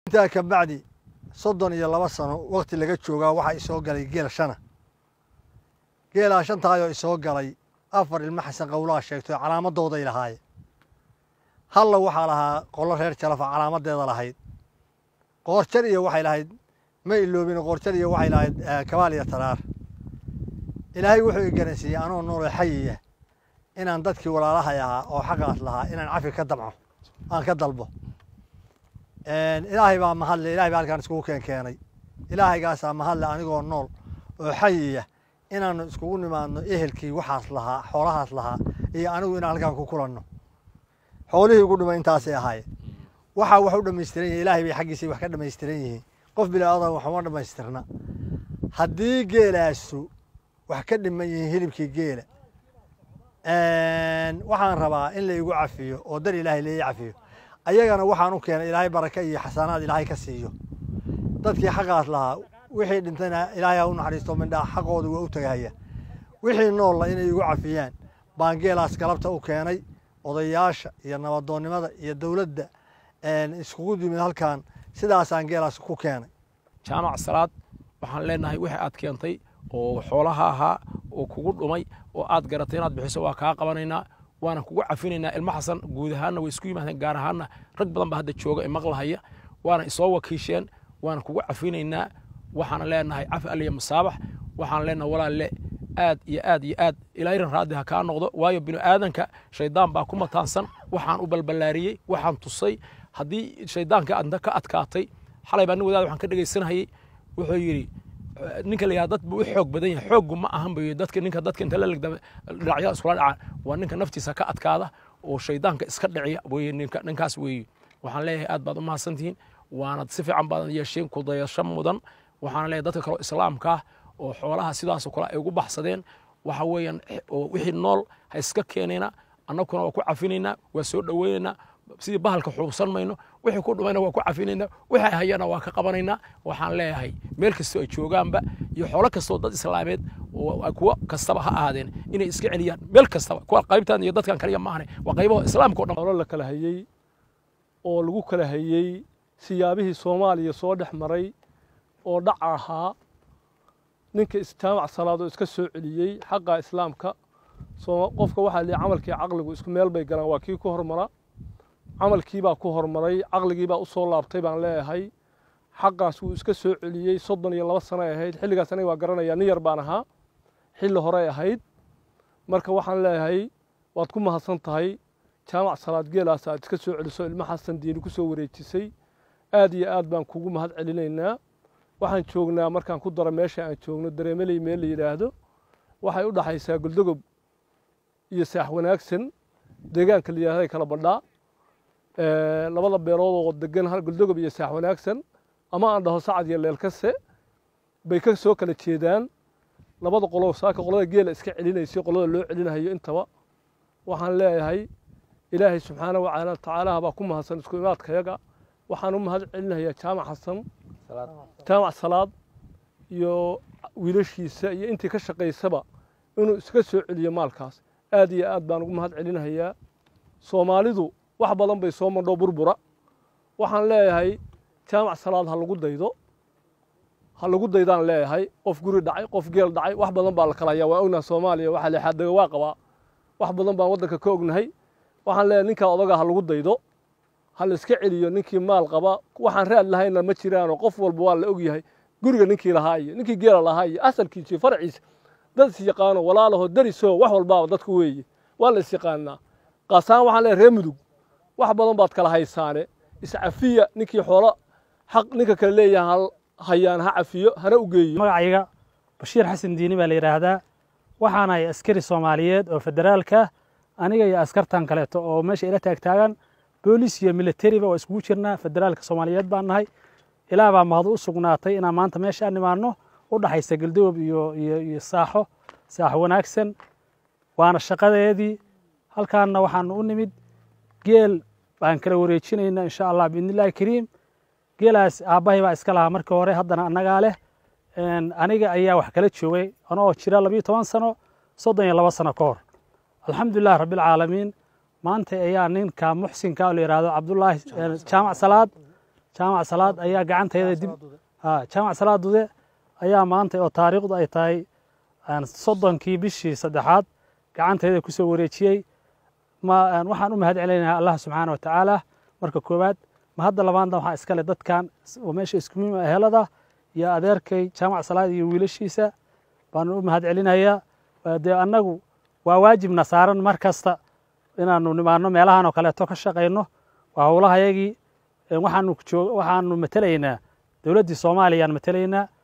intaa ka bacdi soddon iyo laba sano wakti laga joogaa waxaa isoo galay geel shana geelaa shantaayoo isoo galay afar ilmo xasan qowlaha sheegto calaamadooday lahaayeen halla waxaa lahaa qolo reer jalafa calaamadeeda lahayd qoorjar iyo waxay lahayd ma iloobin qoorjar iyo waxay lahayd kabaal iyo taraar ilaahay wuxuu i garansiiyey anoo nooloo xayiya inaan dadkii walaalahay ahaa oo xaqaas lahaa inaan cafi ka damco aan ka dalbo ilaahay baa mahadle ilahay baa halkaan iskugu keen keenay ilaahaygaasaa mahadle anigoo nool oo xayiya inaanu iskugu nimaadno ehelkii waxaas lahaa xoolahaas lahaa iyo anigu inaan halkaan ku kulanno xoolihii ugu dhumay intaasay ahaayeen waxaa wax u dhamaystiran yihin ilahay bay xaggiisay wax ka dhamaystiran yihiin qof bilaadan waxuma dhamaystirna haddii geelaasu wax ka dhiman yihiin hilibkii geela waxaan rabaa in la igu cafiyo oo dar ilaahay lai cafiyo ayagana waxaan u keenay ilaahay baraka iyo xasanaad ilaahay ka siiyo dadkii xaqaas lahaa wixii dhintayna ilaahay ha u naxariisto mindhaa xaqooda waa u tagahaya wixii noolla inay igu cafiyaan baan geelaas galabta u keenay odayaasha iyo nabadoonnimada iyo dowladda iskugu yimid halkan sidaasaan geelaas ku keenay jaamac salaad waxaan leenahay wixii aad keentay oo xoolaha ahaa oo kugu dhumay oo aad garatay inaad bixiso waa kaa qabanaynaa waana kugu cafinaynaa ilmo xasan guud ahaanna way isku yimaadeen gaar ahaanna rag badan baa hadda jooga imaqlahaya waana isoo wakiisheen waana kugu cafinaynaa waxaana leenahay cafi aliya masaabax waxaan leenahay walaalle aad iyo aad iyo aad ilaahiran raaddi ha kaa noqdo waayo binu aadanka shaydaan baa ku mataansan waxaan u balballaariyey waxaan tusay haddii shaydaanka aadna ka adkaatay xalay baa nin wadaad waxaan ka dhegaysanayay wuxuu yidhi ninka la yihahda dad buu u xoog badan yahay xooggu ma ahan buu dadka ninka dadka inta la legda dhinacyada iskula dhacaan waa ninka naftiisa ka adkaada oo shaydaanka iska dhiciya weye ninka ninkaas weeye waxaan leeyahay aad baad u mahadsantihiin waanad si fiican baadan yeesheen ku dayasho mudan waxaan leeyahay dadka kale islaamka ah oo xoolaha sidaasoo kale ay ugu baxsadeen waxa weeyaan wixii nool ha iska keenayna annaguna waa ku cafinaynaa waa soo dhoweynaynaa sidii bahalka xuubsan mayno wixii ku dhumayna waa ku cafinaynaa wixii hayana waa ka qabanaynaa waxaan leeyahay meel kastoo ay joogaanba iyo xoolo kastoo dad islaameed kuwo kastaba ha ahaadeen inay iska celiyaan meel kastaba kuwa qaybtan iyo dadkan kaliya maahane waa qaybaha islaamka o dhan xoolo la kala hayey oo lagu kala hayey siyaabihii soomaaliya soo dhex maray oo dhac ahaa ninka jaamac salaad oo iska soo celiyey xaqa islaamka qofka waxaa lihi camalkii caqligu isku meel bay galaan waa kii ku hormara camalkiibaa ku hormaray caqligiibaa u soo laabtay baan leeyahay xaqaas wuu iska soo celiyey soddon iyo laba sano ay ahayd xilligaas aniga waa garanaya nin yar baan ahaa xilli horey ahayd marka waxaan leeyahay waad ku mahadsan tahay jaamac salaad geelaas aad iska soo celiso ilmo xasan diini ku soo wareejisay aad iyo aad baan kugu mahad celinaynaa waxaan joognaa markaan ku daro meesha aan joogno dareemeley meel la yidhaahdo waxay u dhaxaysaa goldogob iyo saax wanaagsan deegaanka la yidhahday kala badhaa labada beelood oo degan hal goldogob iyo saax wanaagsan ama aan dhaho sacad iyo leelkase bay ka soo kala jeedaan labada qolo saaka qolada geela iska celinaysa qolada loo celinahayo intaba waxaan leeyahay ilaahay subxaanahu wa tacaala baa ku mahadsan isku imaadkayaga waxaan u mahad celinayaa jaamac xasan jaamac salaad iyo wiilashiisa iyo intii ka shaqaysaba inuu iska soo celiyo maalkaas aad iyo aad baan ugu mahad celinahayaa soomaalidu wax badan bay soo mandho burbura waxaan leeyahay jaamac salaad ha lagu daydo ha lagu daydaan leeyahay qof guri dhacay qof geel dhacay wax badan baa la kala hayaa waa ognaha soomaaliya waxaa leexaa daga waa qabaa wax badan baan waddanka ka ognahay waxaan leeyahay ninkaa odaga ha lagu daydo ha la iska celiyo ninkii maal qaba waxaan raad lahayna ma jiraanoo qof walba waa la ogyahay guriga ninkii lahaa iyo ninkii geela lahaa iyo asalkiisa iyo faraciisa dad is yaqaano walaalaho dariso wax walbaaba dadku weeye waa la is yaqaanaa qaasaan waxaan leeyahay reer mudug wax badan baad kala haysaane iscafiya ninkii xoolo xaq ninka kale leeyahay hayaan ha cafiyo hana u geeyo magacayga bashiir xasan diini baa la yidhaahdaa waxaanahay askari soomaaliyeed oo federaalka aniga iyo askartan kaleeto oo meesha ila taagtaagan boolis iyo militariba waa iskugu jirnaa federaalka soomaaliyeed baan nahay ilaa baa mahad u sugnaatay inaan maanta meeshaan nimaanno u dhaxaysa galdogob iyo iyo iyo saaxo saaxo wanaagsan waana shaqadeedii halkaanna waxaanu u nimid geel baan kala wareejinaynaa insha allah biidnillahi kariim geelaas aabbahay baa iska lahaa markii hore haddana annagaa leh aniga ayaa wax kala joogay anoo jira labiyo toban sano soddon iyo laba sano ka hor alxamdulilah rabbilcaalamiin maanta ayaa ninka muxsinka oo la yidhaahdo cabdullaahi jaamac salaad jaamac salaad ayaa gacantayda dib ha jaamac salaad dude ayaa maanta oo taariikhdu ay tahay soddonkii bishii saddexaad gacantayda ku soo wareejiyey ma waxaan u mahad celinayaa allah subxaana wa tacaala marka koowaad ma hadda labaadna waxaa iskale dadkan oo meesha iskumiim ehelada iyo adeerkay jaamac salaad iyo wiilashiisa baanu u mahad celinayaa dee annagu waa waajibna saaran mar kasta inaanu nimaano meelahan oo kaleeto ka shaqayno waa howlahayagii waxaanu joog waxaanu matelaynaa dowladdii soomaaliyaan matelaynaa